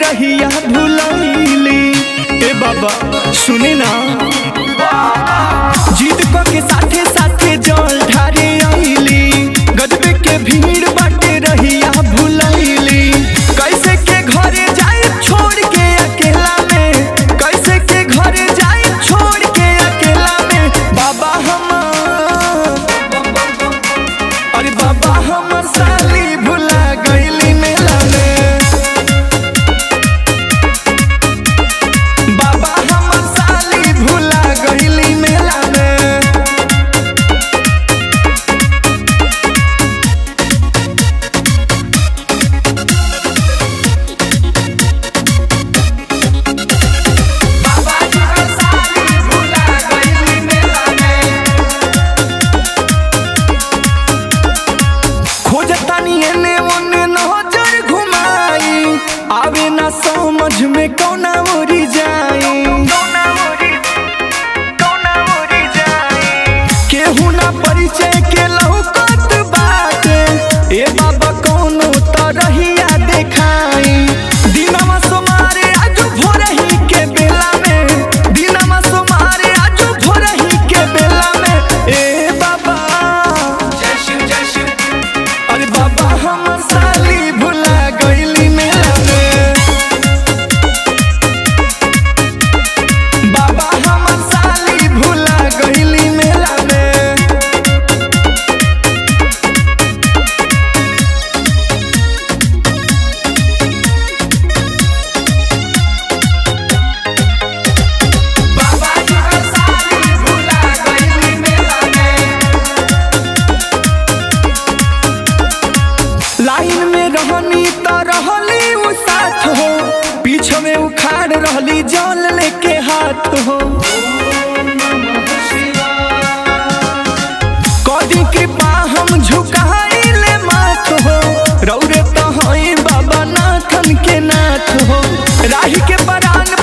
रहिया भुलैली ए बाबा सुनी ना जीत क के साथे साथे जल ढारे आईली गजबे के भीड़ बाटे रहिया भुलैली कैसे के घरे जाए छोड़ के अकेला में कैसे के घरे जाए छोड़ के अकेला में बाबा हमार अरे बाबा हमर साली भुला गईली मेला में बाबा हमर साली भुला गईली मेला में बाबा हमर साली भुला गईली मेला में खोजतानी एने ओने नजर घुमाई आवे ना समझ में कौना ओरी जाई केहू ना परिचय के लौकत बाटे ए बाबा कौनो तरहिया देखाई दिनमा सोमारे आजू भोरही के बेला में दिनमा सोमारे आजू भोरही के बेला में ए बाबा अरे बाबा हमर साली भुला गईली मेला में बाबा हमर साली भुला गईली मेला में बाबा हमर साली भुला गईली मेला में लाइन में रहनी त रहली उ साथ हो पीछे में उखाड़ रहली जल लेके हाथ हो कदी कृपा हम झुकाइले माथ हो रौरे तो हई बाबा नाथन के नाथ हो राही के परान